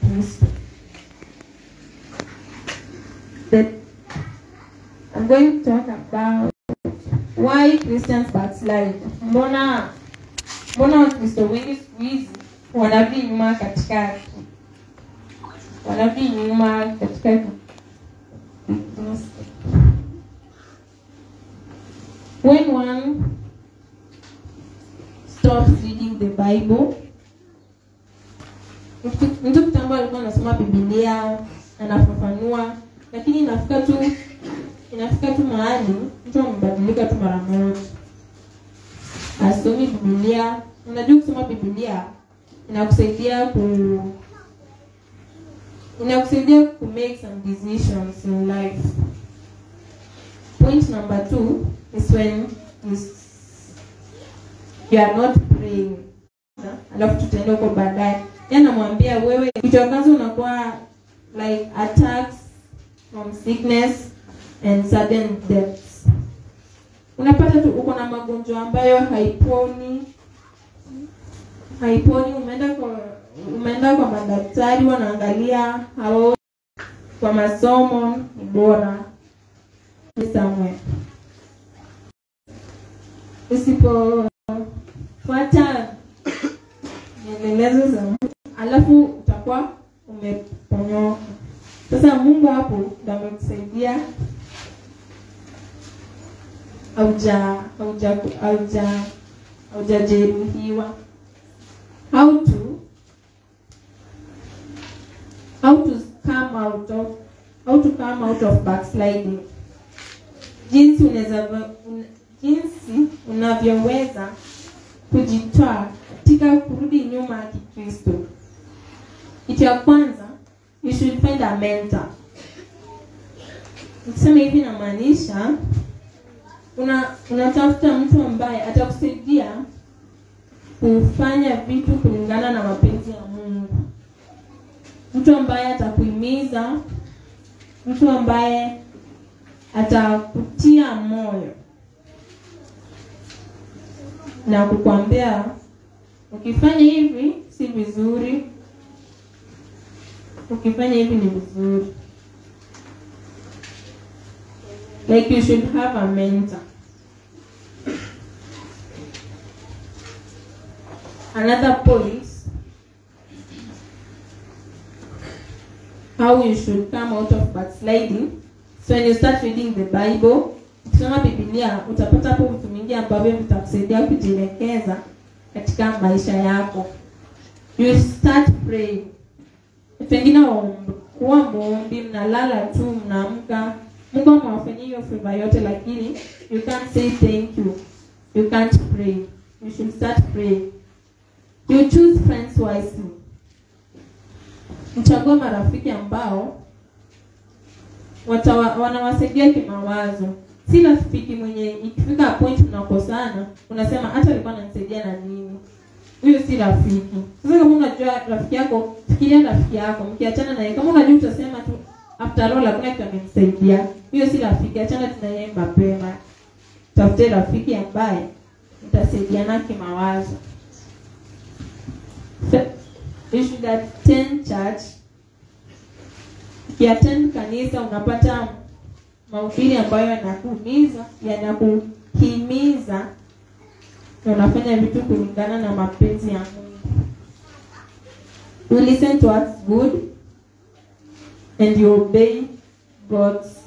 Kristo. The- I'm going to talk about why Christians backslide. Mbona mbona Wakristo wengi siku hizi wanarudi nyuma katika wanarudi nyuma katika when one stops reading the Bible mtu- mtu kitambo alikuwa anasoma Biblia anafafanua, lakini inafika tu inafika tu mahali mtu amebadilika tu mara moja, asomi Biblia. Unajua kusoma Biblia inakusaidia ku inakusaidia ku make some decisions in life. Point number two is when you, s- you are not praying. Alafu tutaenda huko baadaye. Yeye anamwambia wewe, kitu ya kwanza unakuwa like attacks from sickness and sudden deaths. Unapata tu uko na magonjwa ambayo haiponi haiponi. Umeenda kwa umeenda kwa madaktari, wanaangalia hao kwa masomo ni bora somewhere. Usipofuata mielelezo za Mungu, alafu utakuwa umeponyoka. Sasa Mungu hapo ndo amekusaidia hauja hauja hauja haujajeruhiwa. How to how to come out of how to come out of backsliding jinsi unaweza un, jinsi unavyoweza kujitoa katika kurudi nyuma ya Kikristo. Kitu ya kwanza, you should find a mentor. Nikisema hivi namaanisha una unatafuta mtu ambaye atakusaidia kufanya vitu kulingana na mapenzi ya Mungu, mtu ambaye atakuhimiza, mtu ambaye atakutia moyo na kukwambia ukifanya hivi si vizuri, ukifanya hivi ni vizuri. Like you should have a mentor. Another point how you should come out of backsliding. So when you start reading the Bible, ukisoma Biblia utapata hapo vitu mingi ambavyo vitakusaidia kujielekeza katika maisha yako. You start praying. Pengine waomb- kuwa muombi, mnalala tu, mnaamka, Mungu amewafanyia hiyo favor yote, lakini you can't say thank you. You can't pray. You should start praying. You choose friends wisely. Mchague marafiki ambao watawa, wanawasaidia kimawazo. Si rafiki mwenye ikifika point mnakosana, unasema hata alikuwa ananisaidia na nini? Huyo si rafiki. Sasa kama unajua rafiki yako, fikiria rafiki yako, mkiachana naye, kama unajua utasema tu after all hakuna kitu amenisaidia, huyo si rafiki, achana tu na yeye mapema. Tafute rafiki ambaye mtasaidiana kimawazo. So, you should attend church ukiattend kanisa unapata mahubiri ambayo yanakuhimiza yanakuhimiza na unafanya vitu kulingana na mapenzi ya Mungu. You listen to what's good and you obey God's